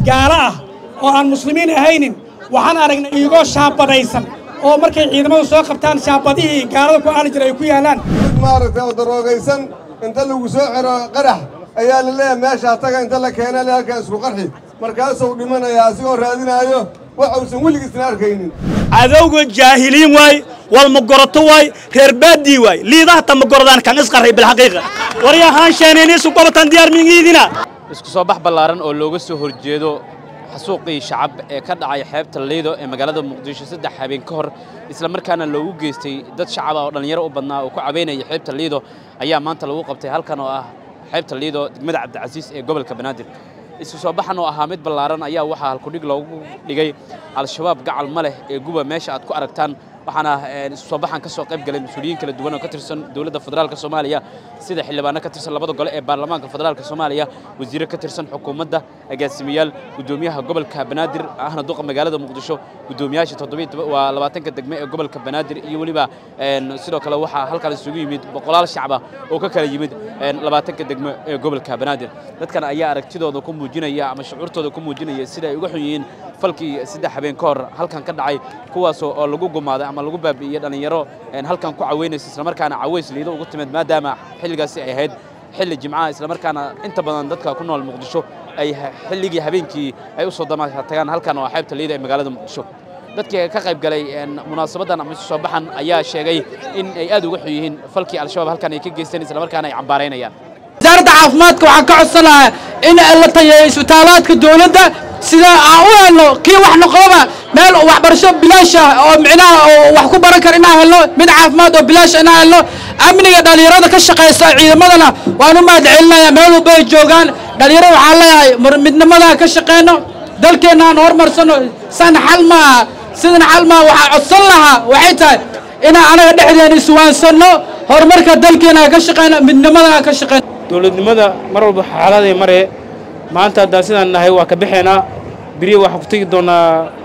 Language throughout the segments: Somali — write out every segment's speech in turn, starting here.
gaalo ah oo aan muslimiin ahaynin waxaan aragnay iyagoo shaabadaysan oo markay ciidamadu soo qabtaan shaabadihii gaalada ku aali jira ay ku yaalaan mid maaragtay oo daroogaysan inta lagu soo xiro qarax ayaa la leeyahay meeshaa taga inta la keena le halkaa isku qarxi markaasuu dhimanayaa asigoo raadinaayo wax uusan weligiisna arkaynin cadowga jaahiliin waay walmagoroto waay reer baadii waay liidahata magorodaan kan isqarray bilxaqiiqa waryahaan sheenayniisu golotan diyaar mingiidina isku soo bax ballaaran oo looga soo horjeedo xasuuqii shacab ee ka dhacay xeebta liido ee magaalada muqdisho saddex habeen ka hor isla markaana loogu geystay dad shacab ah oo dhallinyaro u badnaa oo ku cabaynaya xeebta liido ayaa maanta lagu qabtay halkan oo ah xeebta liido degmada cabdicasiis ee gobolka banaadir isku soo baxan oo ahaa mid ballaaran ayaa waxaa halkudhig loogu dhigay al-shabaab gacal ma leh ee guba meesha aad ku aragtaan waxaana isu soo baxan ka soo qayb galay mas-uuliyiin kala duwan oo ka tirsan dowladda federaalka soomaaliya sida xildhibaano ka tirsan labada gole ee baarlamaanka federaalka soomaaliya wasiire ka tirsan xukuumadda agaasimayaal guddoomiyaha gobolka banaadir ahna duqa magaalada muqdisho guddoomiyaasha waa labaatanka degme ee gobolka banaadir iyo weliba sidoo kale waxaa halkan isugu yimid boqolaal shacaba oo ka kala yimid labaatanka degme ee gobolka banaadir dadkan ayaa aragtidooda ku muujinaya ama shucuurtooda ku muujinaya sida ay uga xun yihiin falkii saddex habeen ka hor halkan ka dhacay kuwaasoo oo lagu gumaaday ama lagu baabi'iyey dhallinyaro halkan ku caweynaysa islamarkaana caweys liido ugu timid maadaama xilligaasi ay ahayd xilli jimcaha islamarkaana inta badan dadka ku nool muqdisho ay xilligii habeenkii ay u soo damaasha tagaan halkan oo xeebta liida ee magaalada muqdisho dadkii ka qayb galay munaasabadan ama isu soo baxan ayaa sheegay in ay aad uga xun yihiin falkii al-shabaab halkan ay ka geysteen islamarkaana ay cambaaraynayaan wasaaradda caafimaadka waxaan ka codsanayaa in la tayeeyo isbitaalaadka dowladda sida aan u helno kii wax noqoba meel waxbarasho bilaash ah oo micnaha oo wax ku baran kara inaan helno mid caafimaad oo bilaash inaan helno amniga dhallinyarada ka shaqaysa ciidamadana waan u mahad celinayaa meel walba ay joogaan dhallinyarada waxaan leeyahay midnimadaa ka shaqeyno dalkeenna aan horumarsano san xal maaha sidan xal maaha waxaa codsan lahaa waxay tahay inaan anaga dhexdeena iswaansanno horumarka dalkeena ka shaqeyno midnimadaa ka shaqeyno dowladnimada mar walba xaaladay maree maanta haddaan sidaan nahay waa ka baxaynaa beriya waxaa ku tegi doonnaa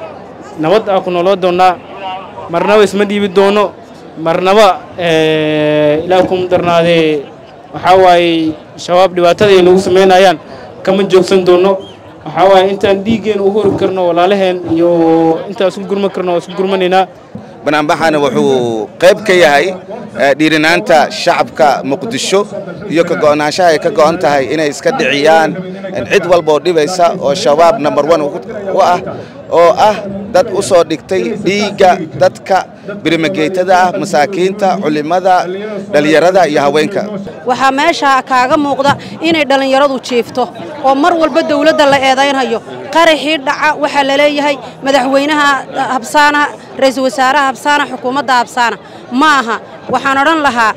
nabad aa ku nooloo doonnaa marnaba isma dhiibi doono marnaba ilaah kuma darnaadee waxaa waaye shabaab dhibaatada ay nagu samaynayaan kama joogsan doonno waxaa waaye intaan dhiiggeena ugu hori karno walaalaheen iyo intaan isku gurman karno waa isku gurmanaynaa banaanbaxana wuxuu qayb ka yahay dhiirinaanta shacabka muqdisho iyo ka go'naanshaha ay ka go'an tahay inay iska dhiciyaan cid walba oo dhibaysa oo shabaab number one u ah oo ah dad u soo dhigtay dhiigga dadka birimageytada ah masaakiinta culimmada dhallinyarada iyo haweenka waxaa meesha kaaga muuqda inay dhallinyaradu jiifto oo mar walba dawladda la eedaynhayo qaraxii dhaca waxaa la leeyahay madaxweynaha habsaana ra'iisul wasaaraha habsaana xukuumadda habsaana ma aha waxaan odhan lahaa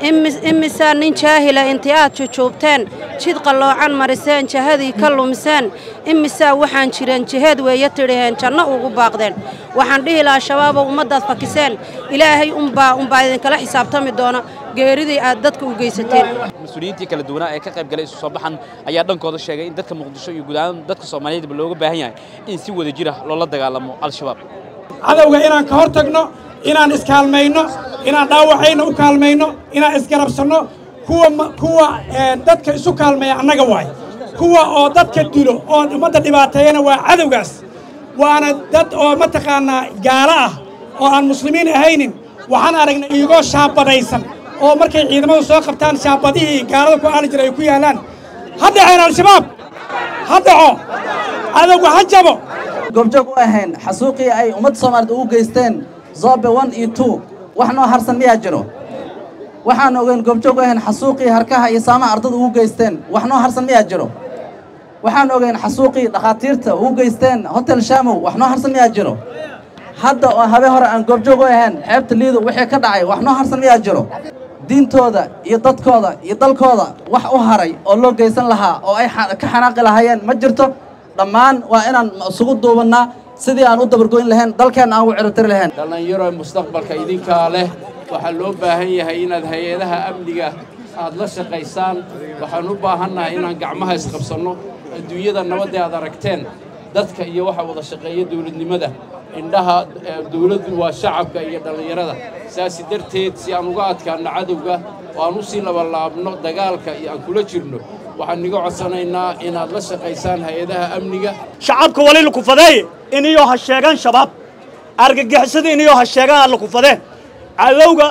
imisaa nin jaahila intii aad jujuubteen jid qalloocan mariseen jahadii ka lumiseen imisaa waxaan jireen jiheed weeye tidhaheen janno ugu baaqdeen waxaan dhihi lahaa shabaabow ummaddaad fakiseen ilaahay unbaa unbaa idinkala xisaabtami doona geeridii aad dadka u geysateen mas-uuliyiintii kala duwanaa ee ka qayb galay isu soo baxan ayaa dhankooda sheegay in dadka muqdisho iyo guud ahaan dadka soomaaliyeedba looga baahan yahay in si wada jira loola dagaalamo al-shabaab cadowga inaan ka hor tagno inaan iskaalmayno inaan dhaawacayna u kaalmayno inaan isgarabsanno kuwa kuwa dadka isu kaalmaya annaga waay kuwa oo dadka dilo oo ummadda dhibaateeyana waa cadowgaas waana dad oo mataqaanaa gaalo ah oo aan muslimiin ahaynin waxaan aragnay iyagoo shaabadaysan oo markay ciidamadu soo qabtaan shaabadihii gaalada ku aali jira ay ku yaalaan ha dhaceen al-shabaab ha dhaco cadowga ha jabo goobjoog u ahayn xasuuqii ay ummadda soomaaliyed ugu geysteen zobe one iyo two wax noo harsan miyaa jiro waxaan ogeyn goobjoog u ahayn xasuuqii harkaha iyo saamaha ardada ugu geysteen wax noo harsan miyaa jiro waxaan ogeyn xasuuqii dhakhaatiirta ugu geysteen hotel shaamow wax noo harsan miyaa jiro hadda oo habeen hore aan goobjoog u ahayn xeebta liido wixii ka dhacay wax noo harsan miyaa jiro diintooda iyo dadkooda iyo dalkooda wax u haray oo loo geysan lahaa oo ay ka xanaaqi lahaayeen ma jirto dhammaan waa inaan isugu duubannaa sidii aan u dabargoyn lahayn dalkeenna aan ugu ciribtiri lahayn dhallinyaro mustaqbalka idinkaa leh waxaa loo baahan yahay inaad hay-adaha amniga aad la shaqaysaan waxaan u baahannahay inaan gacmaha isqabsanno adduunyada nabadda aad aragteen dadka iyo waxa wada shaqeeya dawladnimada indhaha dawladdu waa shacabka iyo dhallinyarada saasi darteed si aan uga adkaanno cadowga oo aan u sii labalaabno dagaalka iyo aan kula jirno waxaan niga codsanaynaa inaad la shaqaysaan hay-adaha amniga shacabka wali lakufadeeye iniyoo ha sheegaan shabaab argagixisada iniyoo ha sheegaan lakufadeen cadowga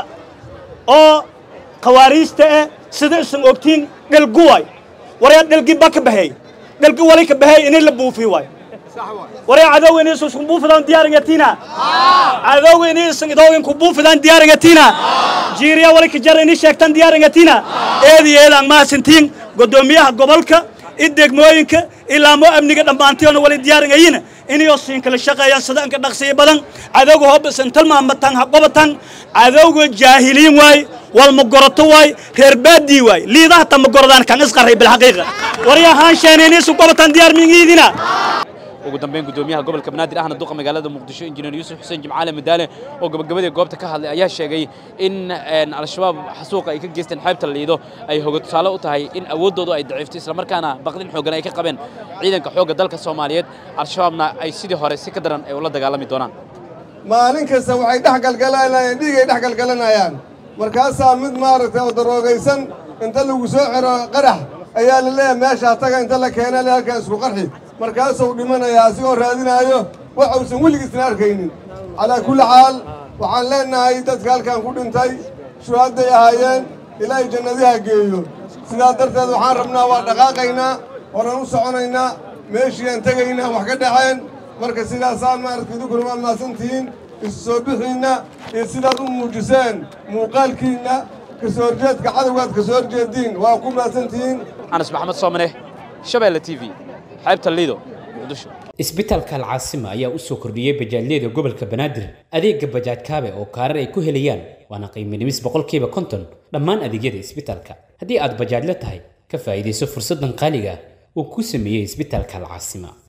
oo khawaariijta eh sida isan ogtiin dhelgu waay waryaa dhelgi ba ka baheey dhelgi wali ka baheey ini la buufi waay waryaa cadowga ini isan isku buufidaan diyaaringatina cadowga ini isan idoogan ku buufidaan diyaaringatina jiiriya wali ka jar ini sheegtaan diyaaringatina eedi eedaan mahadsantiin guddoomiyaha gobolka i degmooyinka ilaamo amniga dhammaantiyoona wali diyaaringayina inayoo siin kala shaqeeyaan sida anka dhaqsiya badan cadowga hobbisan talmaamatan ha qobatan cadowga jaahiliin waay walma goroto waay reer baadii waay liidaha tama gorodaan kan isqarray bilxaqiiqa waryaa haan sheenayniisu qobatan diyaar mingiidina ugu dambeyn gudoomiyaha gobolka banaadir ahna duqa magaalada muqdisho injineer yuusuf xuseen jimcaale madaale oo gabagabadii goobta ka hadlay ayaa sheegay in al-shabaab xasuuqa ay ka geysteen xeebta liido ay hoga tusaale u tahay in awooddoodu ay daciifto islamarkaana baqdin xooggan ay ka qabeen ciidanka xoogga dalka soomaaliyeed al-shabaabna ay sidii hore si ka daran ay ula dagaalami doonaan maalin kasta waxay dhex galgalanayaan dhiigay dhex galgalanayaan markaasaa mid maaragtay oo daroogaysan inta lagu soo xiro qarax ayaa la leeyahay meeshaa taga inta la keena le halkan isku qarxi markaasuu dhimanayaa asigoo raadinaayo wax uusan weligiisna arkaynin calaa kulli xaal waxaan leenahay dadka halkan ku dhintay shuhaadday ahaayeen ilaahay jannadiha geeyo sidaa darteed waxaan rabnaa waa dhaqaaqaynaa horan u soconaynaa meeshiiaan tegaynaa wax ka dhaceen marka sidaasaan maaragta idinkuna waa mahadsantihiin isu soo bixiinna iyo sidaad u muujiseen muuqaalkiinna kasoo horjeedka cadowgaad kasoo horjeediin waa ku mahadsantihiin anas maxamed soomane shabeelle t v xeebta liido muqdisho isbitaalka alcaasima ayaa u soo kordhiyey bajaajyada gobolka banaadir adeega bajaaj kaabe oo kaarar ay ku helayaan waana qiimo dhimis boqolkiiba konton dhammaan adeegyada isbitaalka haddii aad bajaajla tahay ka faa'iidayso fursaddan qaaliga ah uu ku sameeyey isbitaalka alcaasima